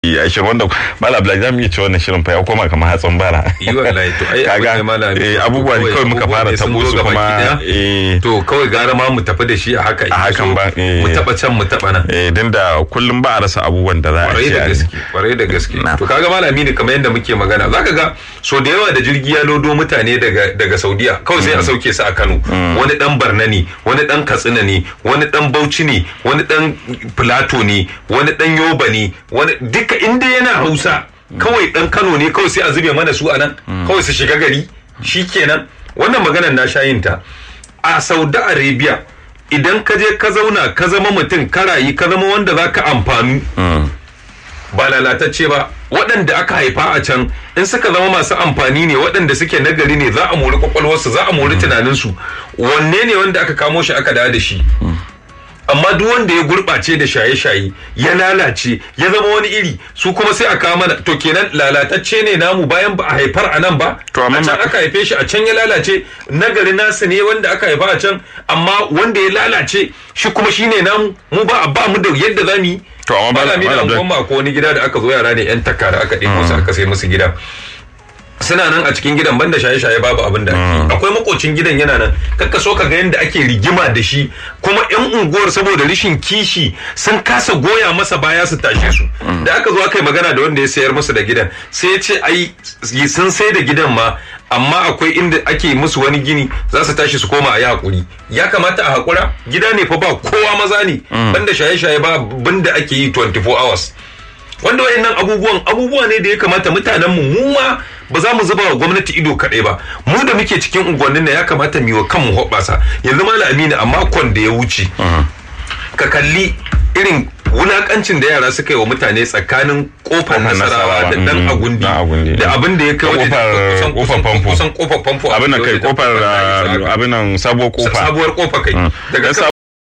a shirin wanda mala abdullahi zamu iya cewa wannan shirin fa ya koma kamar hatsin bara yi wallahi to ai kaga abubuwa ne kawai muka fara tabo su kuma to kawai gara ma mu tafi da shi a haka a hakan ba mu taba can mu taba nan eh din da kullum ba a rasa abubuwan da za a kwarai da ce gaske kwarai da gaske to kaga malami ne kamar yadda muke magana zaka ga so da yawa da jirgi ya lodo mutane daga daga Saudiya kawai sai a sauke su a Kano wani dan Barna ne wani dan Katsina ne wani dan Bauchi ne wani dan Plateau ne wani dan Yoba ne wani duka inda yana Hausa kawai dan Kano ne kawai sai a zube mana su a nan kawai su shiga gari shikenan wannan maganar na shayin ta a Saudi Arabia idan ka je ka zauna ka zama mutum ka rayu ka zama wanda za ka amfanu ba lalatacce ba waɗanda aka haifa a can in suka zama masu amfani ne waɗanda suke nagari ne za a mori kwakwalwarsu za a mori tunaninsu wanne ne wanda aka kamo shi aka dawo da shi amma duk wanda ya gurɓace da shaye-shaye ya lalace ya zama wani iri su kuma sai a kawo mana to kenan lalatacce ne namu bayan ba a haifar a nan ba To, amma a can ma- aka haife shi a can ya lalace nagari nasu ne wanda aka haifa a can amma wanda ya lalace shi kuma shine namu mu ba ba mu da yadda za mu yi To, amma ba- malami da Malam Abdul- unguwan ko wani gida da aka zo yara ne yan takara aka ɗebo su aka sai musu gida suna nan a cikin gidan banda shaye-shaye babu abin da ake yi. akwai makocin gidan yana nan kakka so ka ga yadda ake rigima da shi kuma yan unguwar saboda rishin kishi sun kasa goya masa baya su tashe su da aka zo aka yi magana da wanda ya sayar musu da gidan sai ya ce ai sun sai da gidan ma amma akwai inda ake musu wani gini za su tashi su koma a yi hakuri ya kamata a hakura gida ne fa ba kowa maza ne banda shaye-shaye ba banda ake yi 24 hours wanda wayannan abubuwan abubuwa ne da ya kamata mutanen mu mu ma ba za mu zuba wa gwamnati ido kaɗai ba mu da muke cikin unguwannin nan ya kamata mu yi wa kanmu hoɓɓasa yanzu malam amina a makon da ya wuce ka kalli irin wulakancin da yara suka yi wa mutane tsakanin kofar nasarawa da dan mm, agundi dan Agundi. da abin da ya kai wajen Kofar- kusan- kofar kusan- famfo. kusan kofar famfo abin nan kai da- kofar da- ah, abin nan sabuwar kofa sabuwar kofa kai daga Dan kan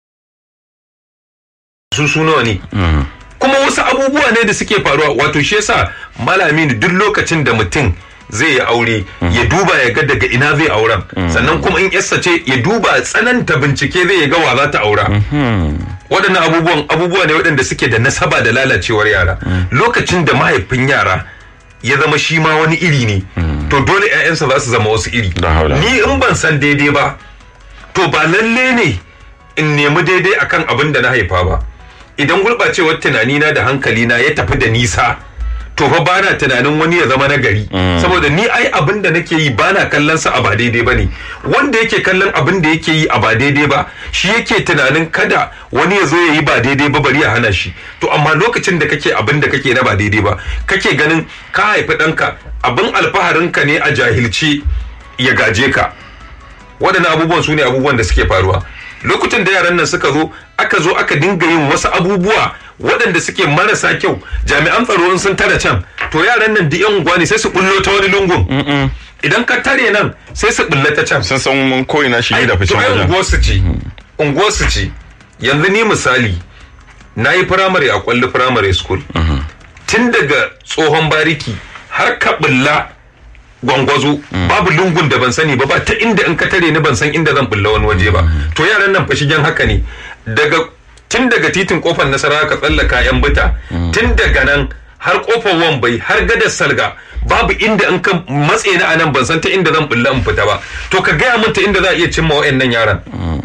su su nawa ne kuma wasu abubuwa ne da suke faruwa wato shi yasa malami ne duk lokacin da mutum zai yi aure ya duba ya ga daga ina zai auren sannan kuma in yarsa ce ya duba tsananta bincike zai ya ga wa za ta aura waɗannan abubuwan abubuwa ne waɗanda suke da nasaba da lalacewar yara lokacin da mahaifin yara ya zama shi ma wani iri ne to dole 'ya'yansa za su zama wasu iri Da haula. ni in ban san daidai ba to ba lalle ne in nemi daidai akan abin da na haifa ba idan gurɓacewar tunanina da hankalina ya tafi da nisa to fa bana tunanin wani ya zama nagari saboda ni ai abin da nake yi bana kallon sa a ba daidai bane wanda yake kallon abin da yake yi a ba daidai ba shi yake tunanin kada wani ya zo ya yi ba daidai ba bari ya hana shi to amma lokacin da kake abin da kake na ba daidai ba kake ganin ka haifi ɗanka abin alfaharinka ne a jahilce ya gaje ka waɗannan abubuwan su ne abubuwan da suke faruwa lokutan da yaran nan suka zo aka zo aka dinga yin wasu abubuwa waɗanda suke marasa kyau jami'an tsaro in sun tare can to yaran nan duk yan unguwa ne sai su bullo ta wani lungun idan ka tare nan sai su bulla ta can sun san mun ko'ina shige da ficen to ai wajen unguwarsu ce unguwarsu ce yanzu ni misali na yi firamare a kwalli firamare school tun daga tsohon bariki har ka bulla gwangwazo babu lungun da ban sani ba ba ta inda in ka tare ni ban san inda zan bulla wani waje ba to yaran nan fa shigen haka ne daga tun daga titin kofar nasara ka tsallaka yan bita tun daga nan har kofar wambai har gadar salga babu inda in ka matse ni a nan ban san ta inda zan bulla in fita ba to ka gaya min ta inda za a iya cimma wa'annan yaran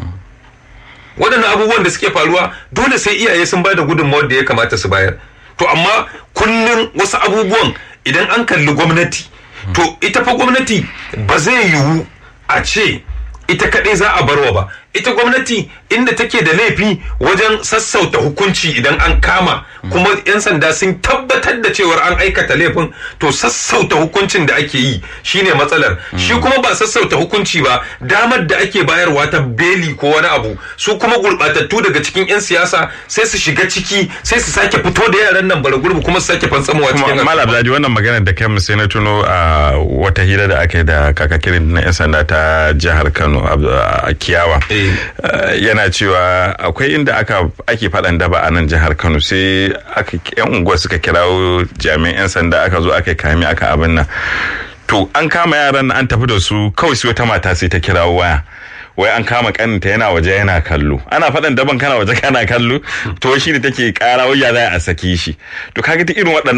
waɗannan abubuwan da suke faruwa dole sai iyaye sun ba da gudunmawar da ya kamata su bayar to amma kullum wasu abubuwan idan an kalli gwamnati to ita fa gwamnati ba zai yiwu a ce ita kaɗai za a barwa ba ita gwamnati inda take da laifi wajen sassauta hukunci idan an kama kuma 'yan sanda sun tabbatar da cewar an aikata laifin to sassauta hukuncin da ake yi shine matsalar shi kuma ba sassauta hukunci ba damar da ake bayarwa ta beli ko wani abu su kuma gurɓatattu daga cikin 'yan siyasa sai su shiga ciki sai su sake fito da yaran nan bara gurbi kuma su sake fantsamowa cikin kuma malam abdulaji wannan maganar da kai sai na tuno a wata hira da aka yi da kakakirin na yan sanda ta jihar kano a kiyawa Eh. Eh, yana cewa akwai inda aka ake faɗan daba a nan jihar kano sai aka yan unguwa suka kirawo jami'an yan sanda aka zo aka kame aka abin nan to an kama yaran nan an tafi da su kawai sai wata mata sai ta kirawo waya wai an kama kaninta yana waje yana kallo ana faɗan daban kana waje kana kallo to shi ne take ƙara wai ya za a saki shi to kaga duk irin waɗannan